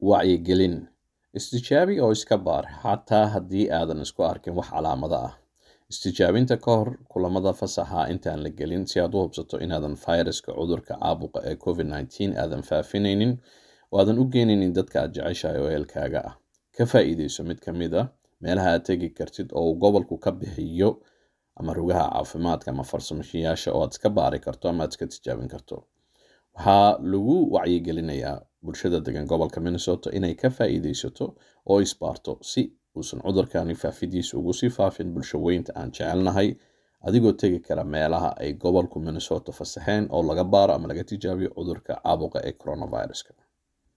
wacyigelin istijaabi oo iska baar xataa haddii aadan isku arkin wax calaamado ah istijaabinta ka hor kulamada fasaxa intaan la gelin si aad u hubsato inaadan fayraska cudurka caabuqa ee covid nneteen aadan faafinaynin oo aadan u geenaynin dadka aad jeceshahay oo eelkaaga ah ka faa'iideyso mid ka mid a meelaha aad tegi kartid oo uu gobolku ka bixiyo ama rugaha caafimaadka ama farsamashiyaasha oo aad iska baari karto ama aad iska tijaabin karto waxaa lagu wacyigelinayaa bulshada degan gobolka minnesota inay ka faa'iideysato oo isbaarto si uusan cudurkani faafidiisa ugu sii faafin bulsho weynta aan jecelnahay adigoo tegi kara meelaha ay gobolku minnesota fasaxeen oo laga baaro ama laga tijaabiyo cudurka caabuqa ee coronaviruska